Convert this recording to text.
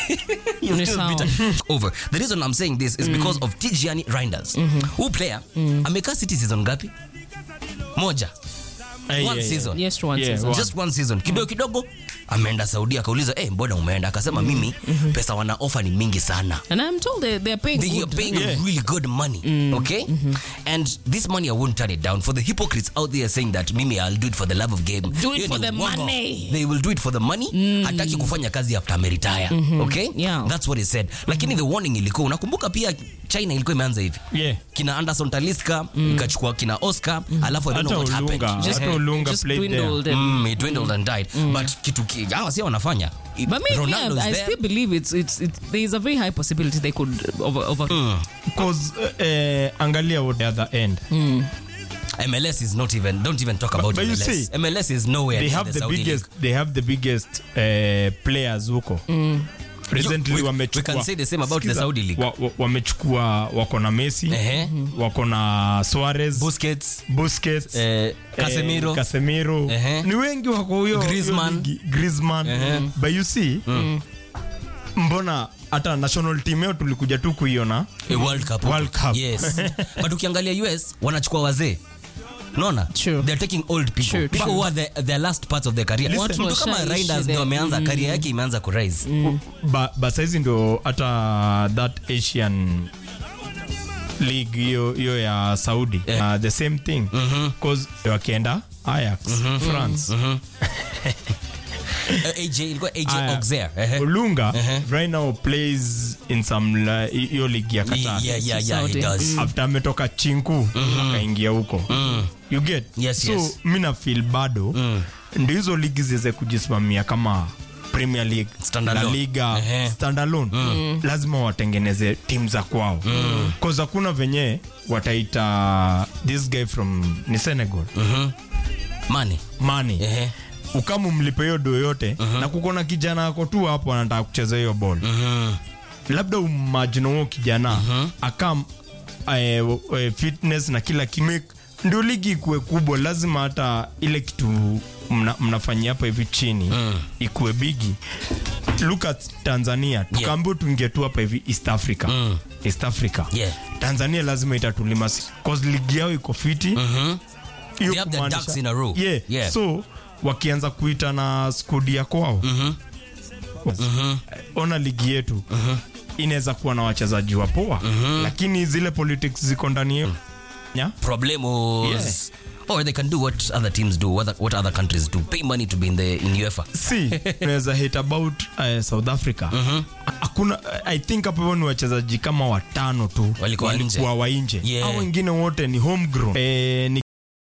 You're Ni still sawa. bitter. over the reason i'm saying this is because of Tijani Reinders who player amekaa city season ngapi moja Eh, one yeah, yeah. season Yes, one Yeah, season. one. just one season kidogo kidogo ameenda saudi akauliza eh mbona umeenda akasema mimi pesa wana offer ni mingi sana And I'm told they, they're paying they are good. paying Yeah. really good money okay and this money i won't turn it down for the hypocrites out there saying that mimi i'll do it for the love of game Do it Hiyo for ni the uongo. money. they will do it for the money hataki kufanya kazi after ameritire okay Yeah. that's what he said lakini the warning ilikuwa unakumbuka pia china ilikuwa imeanza hivi Yeah. kina anderson taliska ikachukua kina oscar alafu i don't know Hata what Olunga, happened hata Eh, Olunga Just played there. dwindled. and- Mm, it dwindled and died but kitu ki- hawa si wanafanya But me, me Ronaldo is I, I there. still believe it's, it's, it's there is a very high possibility they could over, over Because, eh, angalia what the other end MLS is not even don't even talk about but you MLS. see, MLS is nowhere they near have the Saudi biggest league. they have the biggest eh, players huko recently We- we wamechukua can say the same about the Sikiza, Saudi league. wa- wa- wamechukua wako na Messi Ehe. wako na Suarez Busquets, Busquets eh, Casemiro. eh, Casemiro Ehe. ni wengi wako huyo Griezmann. huyo ligi. Griezmann Ehe. but you see mbona hata national team yao tulikuja tu kuiona a World Cup. World Cup. Yes. But ukiangalia US wanachukua wazee. Unaona? True. They're taking old people. True, people true. who are the, their last parts of their career. Watu Mtu kama washaishi Reinders the- ndio ameanza career yake imeanza kurise. ba, ba saizi ndo hata that asian league hiyo hiyo ya saudi Yeah. uh, the same thing cause wakienda ayax france Eh, AJ ilikuwa AJ Aya. Auxerre. Ehe. olunga Ehe. right now plays in some la- hiyo league ya qatar Yeah, yeah, yeah, he Saudi. does. after ametoka chinku akaingia huko you get Yes, so yes. mi na feel bado ndio hizo ligi ziweze kujisimamia kama premier league Standalone. la liga Ehe. standalone lazima watengeneze tim za kwao mm. cause hakuna venye wataita this guy from ni senegal Money. mani Ehe. ukamu mlipe hiyo do yote na kukona kijana ako tu hapo anataka kucheza hiyo ball Mhm. labda umajino huo kijana akam eh, eh, fitness na kila kitu ndio ligi ikuwe kubwa lazima hata ile kitu mna, mnafanyia hapa hivi chini ikuwe bigi look at tanzania tukaambia tuingie tu hapa hivi east africa east africa Yeah. tanzania lazima itatulima si- cause ligi yao iko fiti Hiyo They have the kumaanisha- ducks in a row. yeah. Yeah. so wakianza kuita na skudi ya kwao ona ligi yetu inaweza kuwa na wachezaji wa poa lakini zile politics ziko ndani yetu yeah? problem was or they can do what other teams do what, what other countries do pay money to be in the in UEFA si unaweza hate about uh, south africa hakuna i think hapo hivyo ni wachezaji kama watano tu Walikuwa nje. wa nje Yeah. au wengine wote ni homegrown eh, ni